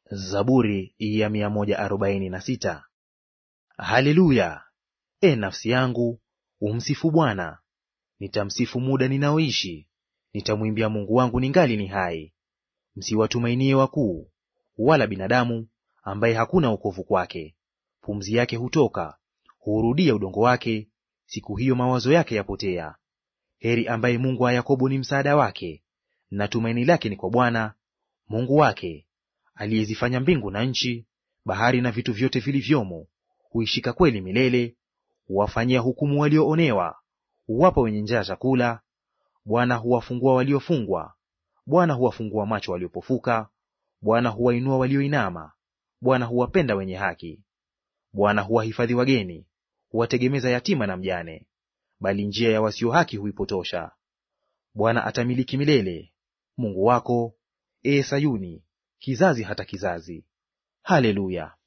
Zaburi ya mia moja arobaini na sita. Haleluya! E nafsi yangu umsifu Bwana. Nitamsifu muda ninaoishi, nitamwimbia Mungu wangu ningali ni hai. Msiwatumainie wakuu, wala binadamu ambaye hakuna wokovu kwake. Pumzi yake hutoka, huurudia udongo wake, siku hiyo mawazo yake yapotea. Heri ambaye Mungu wa Yakobo ni msaada wake, na tumaini lake ni kwa Bwana Mungu wake, aliyezifanya mbingu na nchi, bahari na vitu vyote vilivyomo. Huishika kweli milele, huwafanyia hukumu walioonewa, huwapa wenye njaa chakula. Bwana huwafungua waliofungwa, Bwana huwafungua macho waliopofuka, Bwana huwainua walioinama, Bwana huwapenda wenye haki. Bwana huwahifadhi wageni, huwategemeza yatima na mjane, bali njia ya wasio haki huipotosha. Bwana atamiliki milele, Mungu wako, ee Sayuni, kizazi hata kizazi. Haleluya!